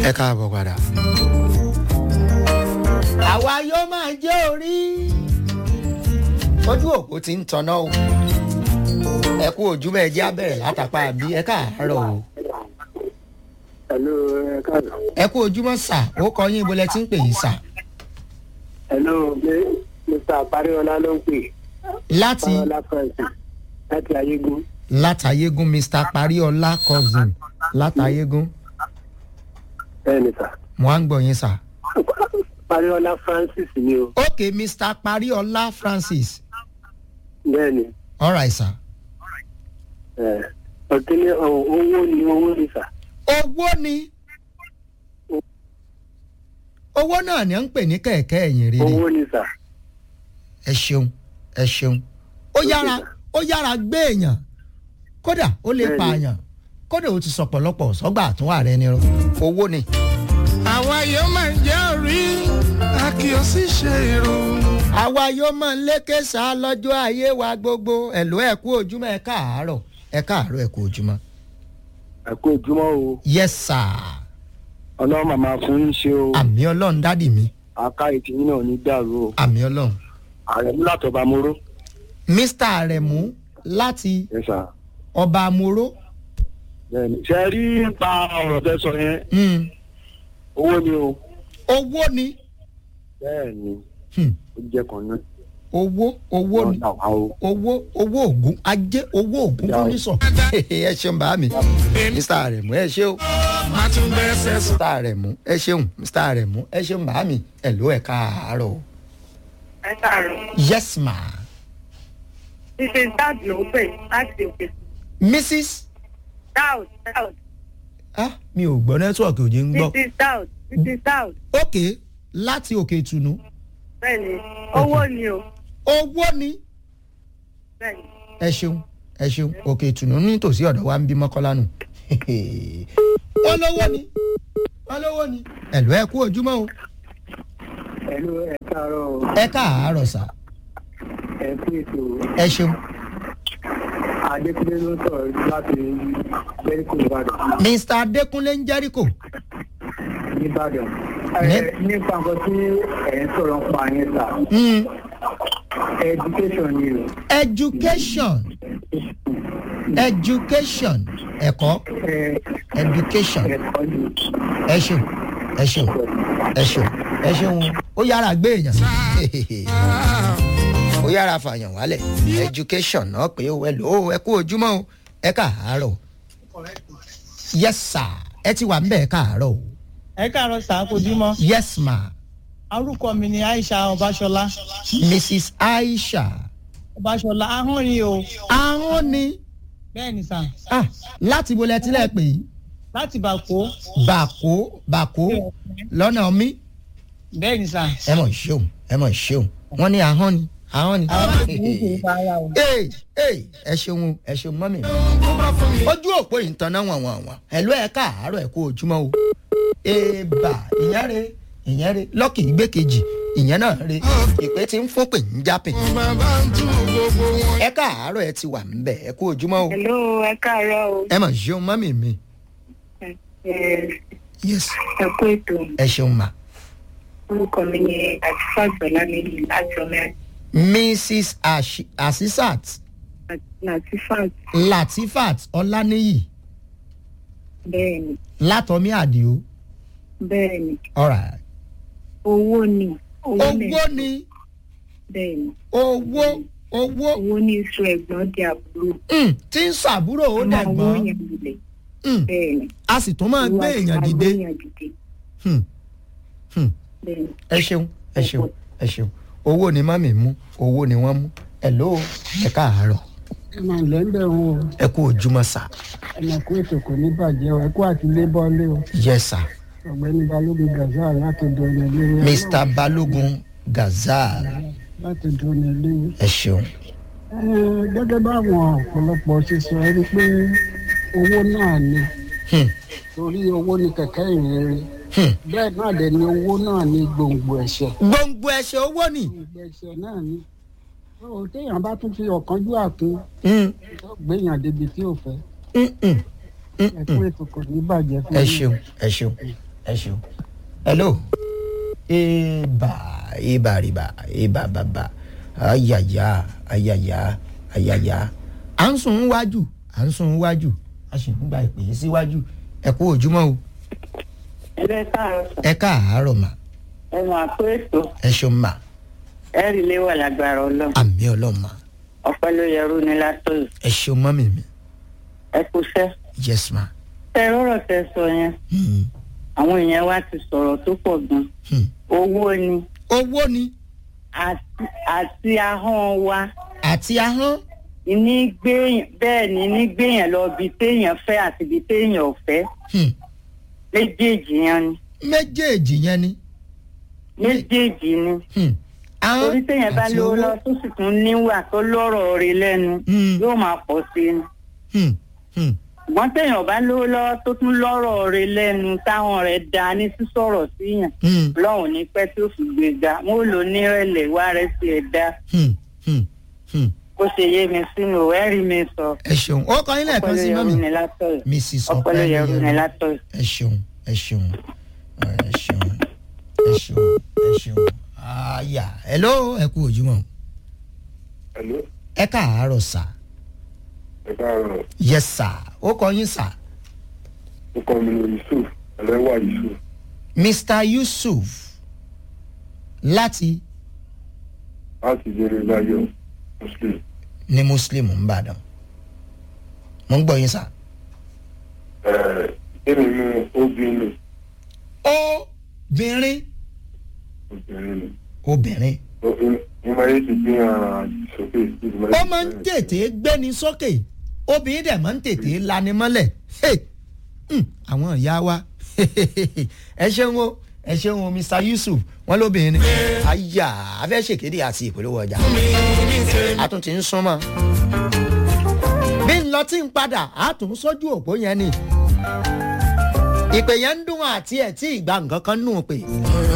ẹ káàbọ̀ padà. àwa yóò máa jẹ́ orí. ojú òpó ti ń tanná o. ẹ kú ojúmọ́ ẹ jẹ́ abẹ́rẹ́ látàpá àbí ẹ káàárọ̀ o. Hello, ẹ káàdọ̀. ẹ kú ojúmọ́ sà ó kọ yín ibo lẹ ti ń pè yín sà. Hello, mi- Mr. Pariola ló ń pè. láti Pariola Francis láti Ayégún. látàyégún mr pariola cousin látàyégún Bẹ́ẹ̀ni sà. mo á ń gbọ́ yín sà. Pariola Francis ni o. ok mr pariola francis Bẹ́ẹ̀ni. alright sà. ẹ̀, Ọ̀kíní ọ̀, owó ni owó ni sà. owó ni owó náà ni à ń pè ní kẹ̀kẹ́ ẹ̀yìn rere Owó ni sà. ẹ ṣeun ẹ ṣeun ó yára ó yára gbé èèyàn kódà ó lè Bẹ́ẹ̀ni. pààyàn kódà ó ti sọ̀pọ̀lọpọ̀ sọ́gbà àtúnwà rẹ ni owó ni. àwa yóò máa jẹ́ orí a kì í sì ṣe irú. àwa yóò máa ń lékè sá lọ́jọ́ ayé wa gbogbo ẹ̀lú ẹ̀ kú ojúmọ́ ẹ̀ káàárọ̀ ẹ̀ káàárọ̀ ẹ̀ kú ojúmọ́. Ẹ kú ojúmọ́ o. yes sir Ọlọ́run màmá fún yín ṣe o. àmì ọlọ́run dádì mi Àká ìtìyín náà ní dàrú o. àmì ọlọ́run. Ààrẹ mú látọ̀ba Moro. mr aremu láti Ẹ sà. ọba amoro. Bẹ́ẹ̀ni. Ṣé ẹ rí nípa ọ̀rọ̀ tẹ́ sọ yẹn? Mm. Owó ni o. owó ni Bẹ́ẹ̀ni. Hmm. Ó jẹ́ kan náà. owó owó ni Ọ̀dà wa o. owó owó ògùn ajé owó ògùn Yà fún ó. nísọ. ẹ ṣeun bá mi mr aremu ẹ ṣe o má tún gbẹ́sẹ̀ sùn. mr aremu ẹ ṣeun mr aremu ẹ ṣeun bá mi ẹ ló ẹ káàárọ̀ o. ẹ káàárọ̀ yes ma mrs dad ló ń pè láti òkè mrs dowd dowd ah mi ò gbọ́ nẹ́tíwọ̀kì òjì ń gbọ́ mrs dowd mrs dowd ok láti òkè ìtùnú bẹ́ẹ̀ni owó ni o owó ni bẹ́ẹ̀ni ẹ ṣeun ẹ ṣeun òkè ìtùnú nítòsí ọ̀dọ̀ wa ń bí mọ́kọ́lá nù wọ́n lówó ni wọ́n lówó ni ẹ̀lú ẹ kú ojúmọ́ o Hello, ẹ káàárọ̀ o. ẹ káàárọ̀ sá Ẹ kú ètò ẹ ṣeun Adékúnlé ló ń sọ̀rọ̀ láti Jẹ́ríkò Ìbàdàn. mr adékúnlé ń jẹ́ríkò Nìbàdàn. Ní- Nípa nǹkan tí ẹ̀ ń sọ̀rọ̀ ń pa yẹn sà. Mm, Education ni o. education education ẹ̀kọ́ Ẹ education ẹ̀kọ́ ni. ẹ ṣeun ẹ ṣeun ẹ ṣeun ẹ ṣeun ó yára gbé èèyàn ó yára fàyàn wálẹ̀ education náà pé ó ẹ lò ó ẹ kú ojúmọ́ o ẹ káàárọ̀ yes sir ẹ ti wà ńbẹ̀ ẹ káàárọ̀ o ẹ káàárọ̀ sàkójúmọ́ yes ma orúkọ mi ni aisha ọbaṣọlá mrs aisha ọbaṣọlá ahọ́n ni o ahọ́n ni bẹ́ẹ̀ ni sà ah láti bo lẹ tilẹ̀ pè yí láti bàkó bàkó bàkó lọ́nà mi bẹ́ẹ̀ ni sà ẹ mọ̀ ṣeun ẹ mọ̀ ṣeun wọ́n ní ahọ́n ni ahọ́n ni. àwọn àti ní kò fa ara o. Ee, ee, ẹ ṣeun o, ẹ ṣeun mọ́mì. ojú òpó yìí ń tanná wọn wọn wọn ẹ̀lú ẹ̀ káàárọ̀ ẹ̀ kú ojúmọ́ o. èèbà ìyẹn re ìyẹn re lọ́kì ìgbékejì ìyẹn náà re ìpè tí ń fún pè ń jápè. bàbá ń tún gbogbo wọn. ẹ káàárọ̀ ẹ ti wà ń bẹ̀ ẹ kú ojúmọ́ o. hello ẹ káàárọ̀ o ẹ mọ̀ ṣeun mọ́mì mi. ẹ yes ẹ kú ètò ẹ ṣeun ma. orúkọ mi ni àtúfà gbọlá níbi láti ọmọ mrs Ashi- asisat latifat latifat ọláníyì bẹ́ẹ̀ni látọmí àdìo. bẹ́ẹ̀ni alright. owó ni owó ni owó ni bẹ́ẹ̀ni owó owó owó ní iṣu ẹ̀gbọ́n di àbúrò mm, tí ń sàbúrò ó máa wó dẹ̀gbọ́n yẹn lulẹ̀ Mm, bẹ́ẹ̀ni a sì tún máa gbé èèyàn dìde. èèyàn dìde Hmm, hmm. bẹ́ẹ̀ni ẹ ṣeun ẹ ṣeun ẹ ṣeun owó ni mọ́mì mú owó ni wọ́n mú ẹ ló ẹ káàárọ̀ ẹ máa lẹ́ ń bẹ̀ wọ́n o ẹ kú ojúmọ́ sà ẹnì kú ètò kò ní bàjẹ́ o ẹ kú àti lébọ́lé o yes sir ọ̀gbẹ́ni balógun gazal láti dọ̀nà léwu mr balógun gazal láti dọ̀nà léwu. ẹ ṣeun gẹ́gẹ́ báwọn ọ̀pọ̀lọpọ̀ ṣe sọ ẹ rí i pé owó náà ni Hmm, torí owó ni kẹ̀kẹ́ ìrere hmm. bẹ́ẹ̀ náà dẹ̀ ni owó náà ni gbòǹgbò ẹ̀ṣẹ̀ gbòǹgbò ẹ̀ṣẹ̀ owó ni gbòǹgbò ẹ̀ṣẹ̀ náà ni ó téèyàn bá tún fi ọ̀kánjú àkún Hmm, gbéyàn débi tí ò fẹ́ hmm, hmm, hmm, ẹ kú ètò kò ní bàjẹ́ fún ẹ yín. ṣeun ẹ ṣeun ẹ ṣeun hello ibà ibà rìbà ibà bàbà ayàyà ayàyà ayàyà à ń sùn wájú à ń sùn wájú a sì ń gba ìpè yìí síwájú ẹ kú òjúmọ́ o ẹgbẹ́ káàárọ̀ ẹ káàárọ̀ mà ẹ máa pé ètò ẹ ṣeun mà ẹ rí ilé wà lágbára ọlọ́run àmì ọlọ́run mà ọpẹ́ ló yẹrù ní látọ̀yọ̀ ẹ ṣeun mọ́mì mi ẹ kúṣẹ́ yes ma tẹ rọrọ̀ tẹ sọ yẹn hmm. àwọn èèyàn wa ti sọ̀rọ̀ tó pọ̀ gan Hmm. owó ni owó ni àti àti ahọ́n wa àti ahọ́n ní gbéyàn bẹ́ẹ̀ ni ní gbéyàn lọ ibi téèyàn fẹ́ àti ibi téèyàn ò fẹ́ hmm. méjèèjì yẹn ni méjèèjì yẹn ni méjèèjì ni hmm. ahọ́n torí téèyàn bá àti lówó owó. lọ tó sì tún níwà tó lọ́rọ̀ rí lẹ́nu Hmm. yóò máa pọ̀ sí i ni. Hmm. Hmm. ṣùgbọ́n téèyàn bá lówó lọ́wọ́ tó tún lọ́rọ̀ rẹ̀ lẹ́nu táwọn rẹ̀ da ní sísọ̀rọ̀ síyàn Hmm. lọ́hùn ní pẹ́ tí ó fi gbé ga wọn ò lò nírẹ̀lẹ̀ wá rẹ̀ sí ẹ̀ dá Hmm. Hmm. Hmm. kó ṣe yé mi sínú ẹ̀rí mi sọ ẹ ṣeun ó kọ yín lẹ́ẹ̀kan sí mọ́mì ní látọ̀yọ̀ mrs ọpọlọ yẹrù ní ọpẹlẹyẹrù látọ̀yọ̀. ẹ ṣeun ẹ ṣeun ẹ ṣeun ẹ ṣeun ẹ ṣeun àyà hello ẹ kú òjúmọ́ Hello, ẹ káàárọ̀ sà ẹ káàárọ̀. yes sà ó kọ yín sà Ó kọ́ mi ní Yusuf, ẹlẹ́wà Yusuf. mr yusuf láti Láti jẹ́rìí láyọ̀ Muslim. ní muslim nìbàdàn mo ń gbọ́ yín sà. Ẹ̀ẹ́ Èmi mú obìnrin obìnrin obìnrin ni. obìnrin Mo máa yé ti gbé ara sókè. ó máa ń tètè gbéni sókè obìnrin dẹ̀ máa ń tètè lani mọ́lẹ̀ Hey! Hmm, àwọn ìyá wa ẹ ṣeun o ẹ ṣeun o mr yusuf wọn lóbìnrin ni àyà afẹ́ ṣèkéde àti ìpolówó ọjà a tún ti ń súnmọ́ bí n lọ tí ń padà a tún sójú òpó yẹn ni ìpè yẹn ń dún àti ẹ̀ tí ìgbà nǹkan kan nù pé